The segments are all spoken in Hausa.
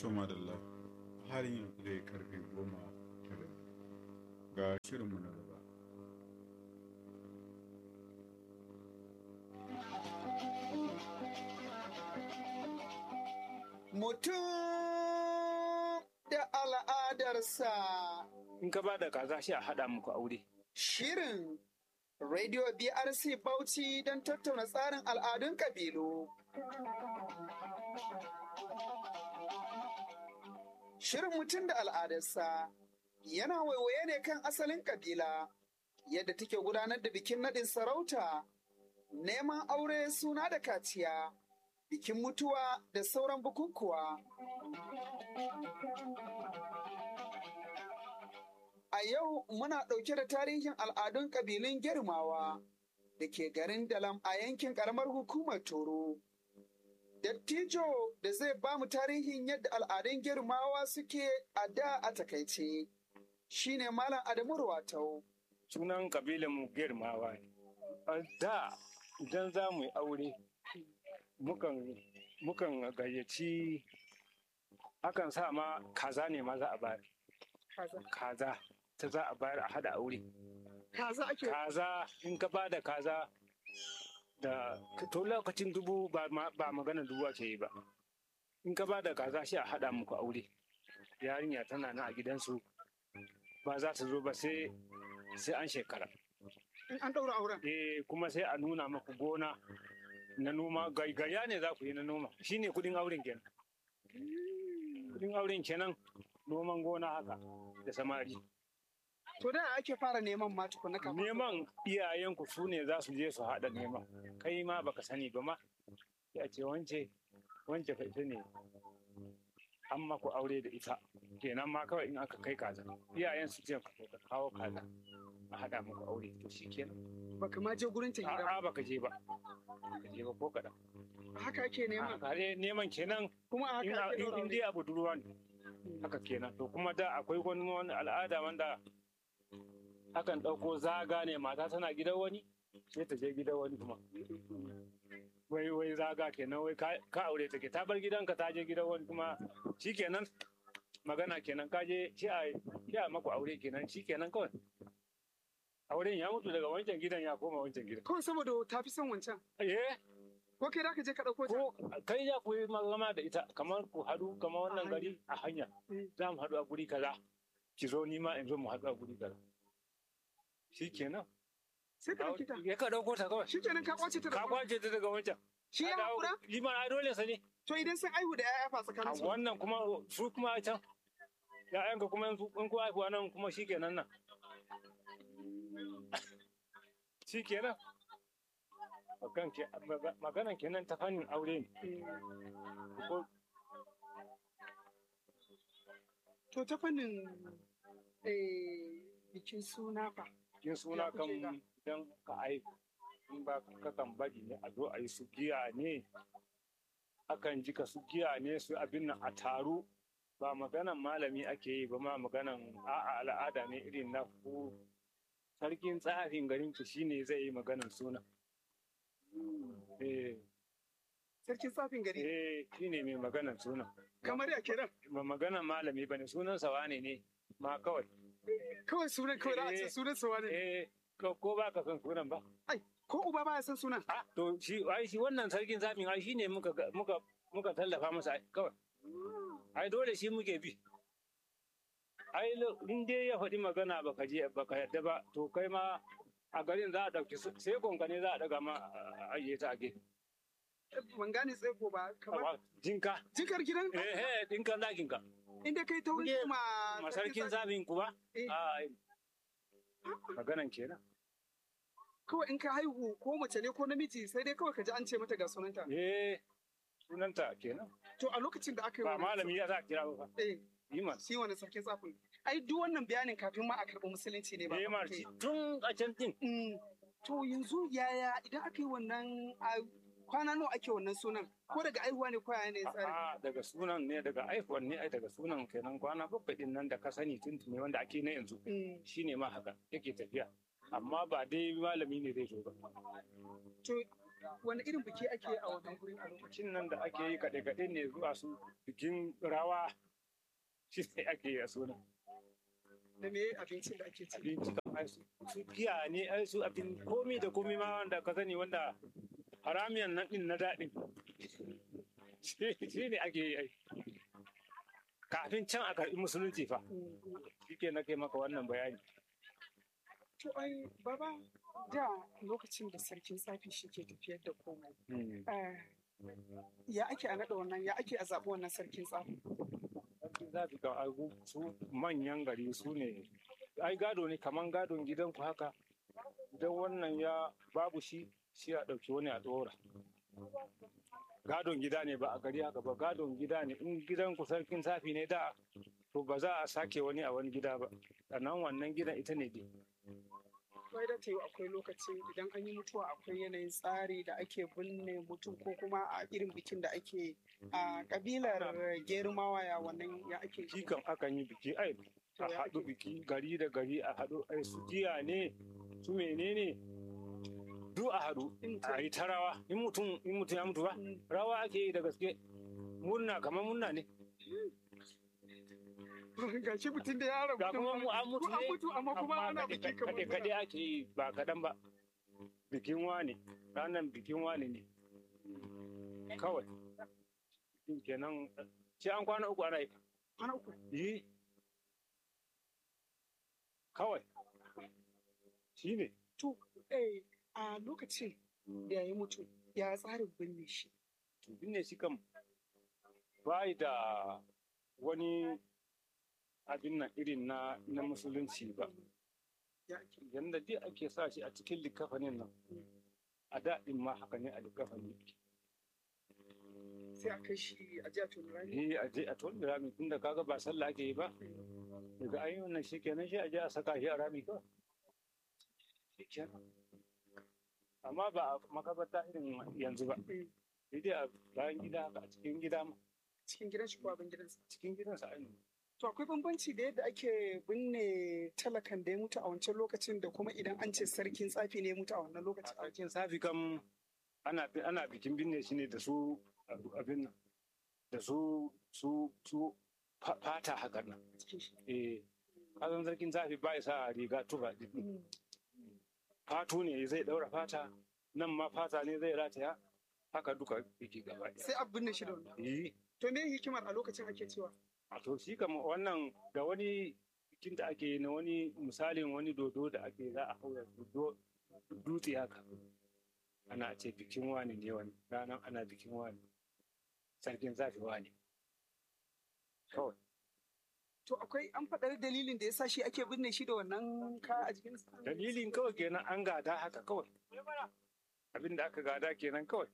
to madalla halin yanzu dai karfe goma da rabi ga shirinmu na gaba Mutum da al'adarsa. in ka ba da kaza shi a haɗa muku aure. Shirin Radio BRC Bauchi don tattauna tsarin al'adun ƙabilu. Shirin mutum da al'adarsa yana waiwaye ne kan asalin ƙabila, yadda take gudanar da bikin naɗin sarauta, neman aure suna da kaciya, bikin mutuwa da sauran bukukuwa. A yau muna ɗauke da tarihin al'adun ƙabilun girmawa da ke garin Dalam a yankin ƙaramar hukumar Toro. Dattijo da zai ba mu tarihin yadda al'adun girmawa suke a da a takaice shine Malam Adamu Ruwatau. Sunan kabilan mu girmawa ne. A da idan za mu yi aure mukan mukan gayyaci akan sa ma kaza ne ma za a bayar. Kaza ta za a bayar a hada aure. Kaza ake Kaza in ka ba da kaza da to lokacin dubu ba ma- ba magana dubu ake yi ba. In ka ba da kaza shi a hada muku aure. Yarinya tana nan a gidansu ba za ta zo ba sai sai an shekara. in an ɗaura auren. Eh kuma sai a nuna maku gona na noma gaigaya ne za ku yi na noma shine kudin auren kenan. Kudin auren kenan noman gona haka da samari. To da ake fara neman ma tukuna kafin. Neman iyayenku su ne za su je su haɗa nema. Kai ma baka sani ba ma. Ya ce wance wance fa ita ne an maku aure da ita. Kenan ma kawai in aka kai kaza. Iyayen su ce ka kawo kaza. A haɗa muku aure to shi kenan. Baka ma je gurin ta hira. A'a baka je ba. Baka je ba ko kaɗan. Haka ake neman. A kare neman kenan Kuma a in haka ake ɗaura in aure. dai abu duruwa ne. Haka kenan. To kuma da akwai wani wani al'ada wanda akan ɗauko zaga ne mata tana gidan wani sai ta je gidan wani kuma. Wai wai zaga kenan wai ka ka aure take ta bar gidanka ta je gidan wani kuma shikenan magana kenan ka je shi a shi a maku aure kenan shikenan kawai. Auren ya mutu daga wancan gidan ya koma wancan gidan. Kawai saboda ta fi son wancan. Eh Ko kai da ka je ka ɗauko ta? ko kai ya ku yi magana da ita kamar ku haɗu kamar wannan A gari a hanya Mm. za mu haɗu a guri kaza ki zo ni ma in zo mu haɗu a guri kaza shi kenan Sai ka ɗauki ta. ya ka ɗauko ta kawai Shi kenan ka kwace ta da ka kwace ta daga wancan Shi ya Ka dawo- haƙura? yi ma a dole sa ne To idan sun aihu da 'ya'ya fa a tsakanin su. wannan kuma su kuma a can ya'yanka kuma in su- in ku haifuwa nan kuma shi kenan nan shi kenan Magan ke- maga- maganan kenan ta fannin aure ne ko To ta fannin eh, bikin suna fa. yin suna Ya kan kuke ga? idan ka aiki in ba ka kan bari ne a zo a yi su giya ne akan jika su giya ne su abin nan a taru ba maganan malami ake yi ba ma maganan a'a al'ada ne irin na ku sarkin tsafin garin ku shine zai yi maganan suna eh Sarkin tsafin gari. eh shine mai maganan suna Kamar ya kiran. ba maganan malami bane sunan sawa ne ne ma kawai Kawai sunan kawai da a ce Eh. sunan sawa ne. eh ko ko ba ka son sunan ba Ko uba baya san sunan. Ah, to shi ai shi wannan sarkin zafin ai shine muka ga- muka muka tallafa masa ai kawai. Ai dole shi muke bi. Ai lo- in dai ya faɗi magana baka je baka yadda ba to kai ma a garin za a ɗauki su- sai konka ne za a ɗaga ma a ajiye ta a gefe. Ban gane tsaiko ba. Kamar Amma Jinka. jikar gidan. Eh eh ɗinkan zakin ka. Inda kai ta wuce Kuke ma. Ma sarkin zafin ku ba? Eh. Ai. Maganan kenan. Kawai in ka haihu ko mace ne ko namiji sai dai kawai ka ji an ce mata ga sunanta. Eh sunanta kenan. To a lokacin da aka yi Ba wannan- malami ya za a kira ba. fa. Eh, Yi ma. shi wani sarkin tsafin. Ai duk wannan bayanin kafin ma a karɓi musulunci ne ba. Eh ma aka yi. tun a can din. Mm, To yanzu yaya idan aka yi wannan a kwana nawa ake wannan sunan ko daga aihuwa ne ko yaya ne tsari. A'a daga sunan ne daga aihuwan ne ai daga sunan kenan kwana bakwai din nan da ka sani tuntuni wanda ake na yanzu Mm, shine ma haka yake tafiya amma ba dai malami ne zai zo ba To wani irin biki ake a wannan gurin a lokacin lokacin nan da ake yi kaɗe-kaɗe ne zuwa su bikin rawa shi ne ake yi a suna da me abincin da ake ci abinci kan ai su su giya ne ai su abin komi da komi ma wanda ka sani wanda haramiyan nan din na daɗin shi shi ne ake yi ai kafin can a karɓi musulunci fa shi ke nake maka wannan bayani to ai baba da lokacin da sarkin tsafi shi ke tafiyar da komai eh, ya ake a naɗa wannan ya ake a zaɓi wannan sarkin tsafi sarki za ka ga agu su manyan gari su ne ai gado ne kaman gadon gidanku haka idan wannan ya babu shi shi a ɗauki wani a ɗora gadon gida ne ba a gari haka ba gadon gida ne in gidanku sarkin safi ne da to ba za a sake wani a wani gida ba sannan wannan gidan ita ne dai wai da tayi akwai lokacin idan an yi mutuwa akwai yanayin tsari da ake binne mutum ko kuma a irin bikin da ake a kabilar gerumawa ya wannan ya ake shi kam akan yi biki ai a haɗu biki gari da gari a haɗu ai su giya ne su menene duk a haɗu a yi ta rawa in mutum in mutum ya mutu ba Mm. rawa ake yi da gaske murna kamar murna ne ga shi mutum da ya rabu ga kuma mu an mutu an ne mutu amma kuma ana biki kamar kaɗe kaɗe ake yi ba kaɗan ba bikin wani ranar bikin wani ne kawai bikin kenan sai an kwana uku ana yi ana uku yi kawai shi ne to eh a lokacin da ya yi mutu ya tsarin binne shi binne shi kam bai da wani abin nan irin na na musulunci ba ya ake yanda dai ake sa shi a cikin likafanin nan a daɗin ma haka ne a likafanin sai a kai shi a jiya tun rani eh a je a tona rami tunda kaga ba sallah ake yi ba daga an yi wannan shi kenan shi a je a saka shi a rami kawai shi kenan amma ba a makabarta irin yanzu ba sai dai a bayan gida haka a cikin gida ma cikin gidan shi ko abin gidansa cikin gidansa ainihin to akwai bambanci da yadda ake binne talakan da ya mutu a wancan lokacin da kuma idan an ce sarkin tsafi ne ya mutu a wannan a lokacin sarkin safi kam ana ana bikin binne shi ne da su abin nan da su su su fa- fata haka nan a cikin shi eh kasan sarkin safi ba ya sa riga tufa din Mm. fatu ne zai daura fata nan ma fata ne zai rataya haka duka yake gaba ɗaya. sai a binne shi da wannan yi to me hikimar a lokacin ake cewa a to shi kama wannan da wani bikin da ake yi na wani misalin wani dodo da ake za a haura dodo dutse haka ana ce bikin wani ne wani ranar ana bikin wani sarkin zafi wani kawai to akwai an faɗar dalilin da ya sa shi ake binne shi da wannan kaya a jikinsa dalilin kawai kenan an gada haka kawai abin da aka gada kenan kawai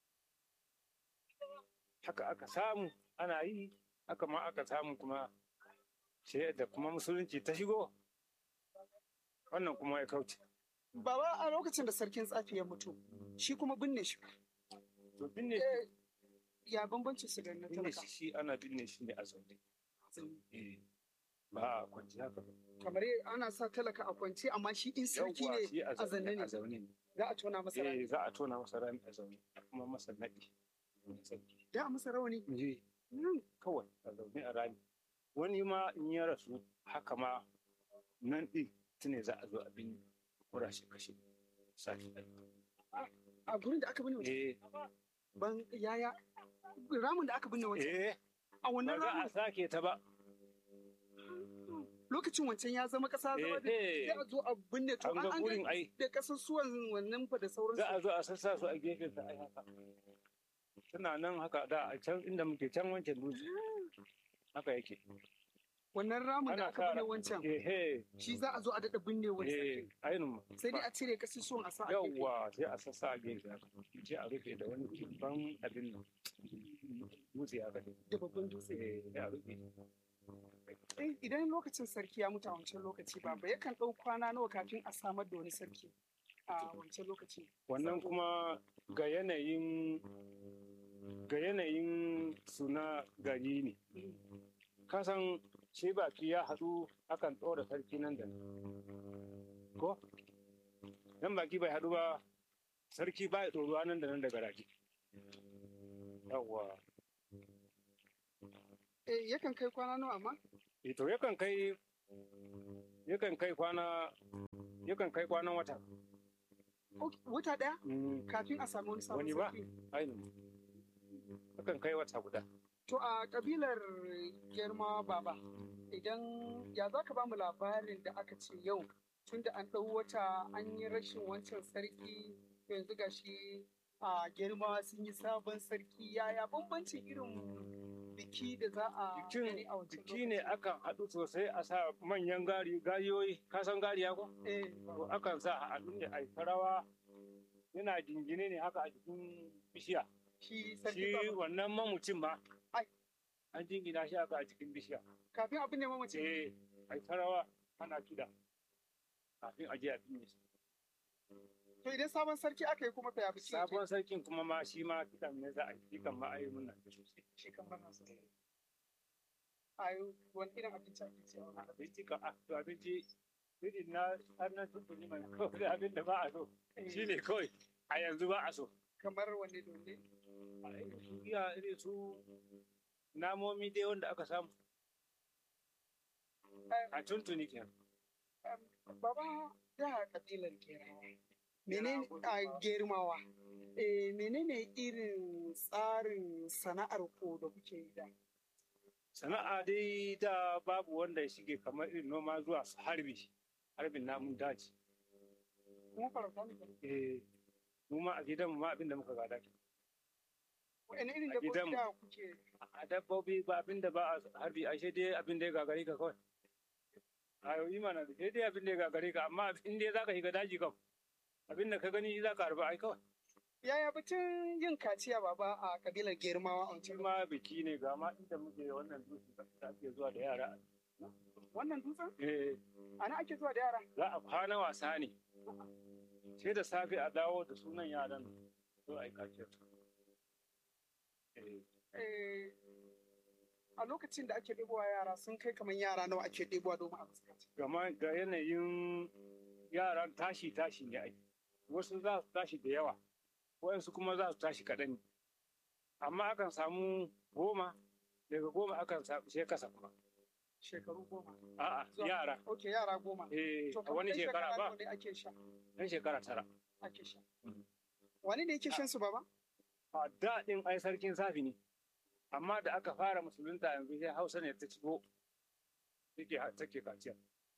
haka aka samu ana yi haka ma aka samu kuma sai da kuma musulunci ta shigo wannan kuma ya kauce baba a lokacin da sarkin tsafi ya mutu shi kuma binne shi to binne Eh, ya bambancin su da na binne talaka shi shi ana binne shi ne a zaune Eh, ba a kwanci haka ba. kamar ana sa talaka a kwance amma shi in sarki Yawwa, ne shi a zanne a ne zaune ne za a tona masa rami eh za a tona masa rami a zaune a kuma masa naɗi sarki da a masa rawani je Mm. kawai a zaune a rami wani ma in ya rasu haka ma nan ɗin tune za a zo a bin kura shi kashe sati ɗaya. a gurin da aka binne wancan eh ban yaya ramin da aka binne wancan eh a ba wannan za a ramin sake ta ba lokacin wancan ya zama kasa zama da eh sai a zo a binne to an ga an gurin ga ai da kasusuwan wannan fa da sauransu za a zo a sassa su a gefen sa ai haka suna nan haka da a can inda muke can wancan dutse haka yake wannan ramin da Ana aka binne kara- wancan eh shi za a zo a daɗa binne eh wancan ainihin sai dai a cire kasusuwan a sa a gefe. yawwa sai a sassa a gefe haka sai a rufe da wani kibban abin nan dutse haka ne da babban dutse eh sai a rufe Eh, idan lokacin sarki ya mutu a wancan lokaci ba ba yakan ɗau kwana nawa kafin a samar da wani sarki a wancan lokaci wannan kuma ga yanayin ga yanayin suna gari ne kasan shi baki ya haɗu akan ɗora sarki nan da nan ko dan baki bai haɗu ba sarki ba ya tsoro nan da nan da garaje yawwa Eh, yakan kai kwana nawa amma? eh to yakan kai yakan kai kwana yakan kai kwanan wata Ok, Wata ɗaya Mm, kafin a samu wani sabon Wani ba? sarki. ainihin yakan kai wata guda To a kabilar girma baba, idan ya za ka ba mu labarin da aka ce yau tun da an ɗau wata an yi rashin wancan sarki yanzu ga shi a girma sun yi sabon sarki yaya bambancin irin biki da za a Bikin- gani a wancan biki ne lokaci? akan haɗu sosai a sa manyan gari gariyoyi ka san gariya ko Eh, to akan sa a haɗu ne a yi ta rawa yana jingine ne haka a jikin bishiya shi sarki shi baba. wannan mamucin ma Ai. an jingina shi haka a cikin bishiya Kafin abin ne mamaci. eh a yi ta rawa ana kiɗa kafin a je a binne shi To idan sabon sarki aka yi kuma fa ya biki yake? sabon sarkin kuma ma shi ma kiɗan ne za a yi shi kan ma a yi muna da sosai shi kan bana so. Ayo, wani irin abinci ake cewa? abinci kan a to abinci irin na har na tuntuni mai kawai abin da ba a so shi ne kawai a yanzu ba a so Kamar wanne dole? a irin su iya irin su namomi dai wanda aka samu a tuntuni kenan Baba da kabilar Gerawa. Menene a Germawa? Eh, menene irin tsarin sana'ar ko da kuke yi da? sana'a dai da babu wanda ya shige kamar irin noma zuwa su harbi harbin namun daji Kuma farauta ne ba? eh mu ma a gidanmu ma abin da muka gada kenan. Wani irin A dabbobi gidanmu. da kuke? a dabbobi ba abin da ba a harbi ashe dai abin da ya gagare ka kawai a yau imana da sai dai abin da ya gagare ka amma in dai za ka shiga daji kam abin da ka gani za ka harba ai kawai Yaya batun yin kaciya baba a kabilar Germawa a shi wancan ma biki ne ga ma inda muke wannan dutse da ake zuwa da yara Wannan dutsen? eh Ana ake zuwa da yara? za a kwana wasa ne sai da safe a dawo da sunan yaran zo a yi kaciyar eh Eh, a lokacin da ake ɗebowa yara sun kai kamar yara nawa ake ɗebowa domin a fuskaci. gama ga yanayin yaran tashi tashi ne ai wasu za su tashi da yawa waɗansu kuma za su tashi kaɗan ne amma akan samu goma daga goma akan samu sai kasa kuma Shekaru goma. a'a Zuwa- yara Ok, yara goma. eh To, a kamar wani ɗan shekara ba nawa ne ake sha? ɗan shekara tara Ake sha. Mhm. Wani ne yake shan su baba? a daɗin ai sarkin safi ne amma da aka fara musulunta yanzu sai hausa ne ta cigo take take kaciya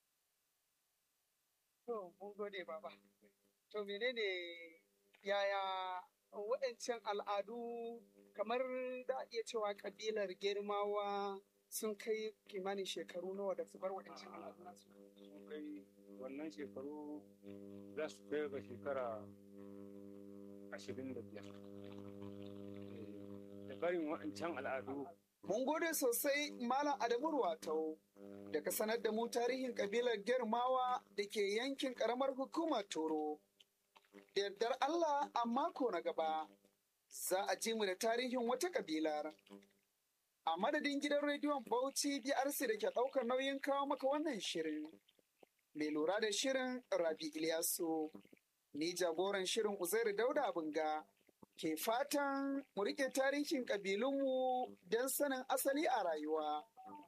To, mun gode baba. To, menene yaya waɗancan al'adu kamar da a iya cewa kabilar girmawa sun kai kimanin shekaru nawa da su bar waɗancan al'adu nasu? sun kai wannan shekaru za su kai ga shekara ashirin da biyar da barin waɗancan al'adu Mun gode sosai Malam Adamu Ruwatau da ka sanar da mu tarihin kabilar Germawa da ke yankin karamar hukumar Toro. Da yardar Allah a mako na gaba za a ji mu da tarihin wata kabilar. A madadin gidan rediyon Bauchi BRC da ke ɗaukar nauyin kawo maka wannan shirin. Mai lura da shirin Rabi Ilyasu. Ni jagoran shirin Uzairu Dauda Bunga. ke fatan mu rike tarihin ƙabilunmu don sanin asali a rayuwa.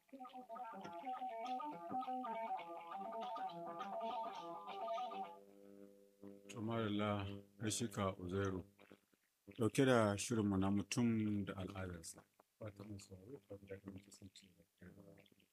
Tumarila Rashika Uzairu ɗauke da shirinmu na mutum da al'adarsa. Fata mai sauraro ta da kan kasance da kai da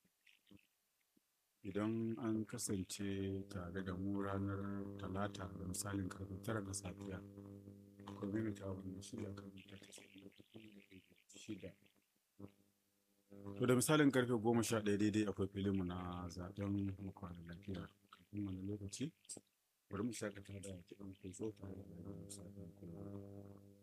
Idan an kasance tare da mu ranar talata da misalin karfe tara na safiya, community wannan shirya kan mita shida. To da misalin karfe goma sha ɗaya daidai akwai filinmu na zaɓen makwanar lafiya kafin wani lokaci bari mu shakata da kiɗan kai tare da sabon kuma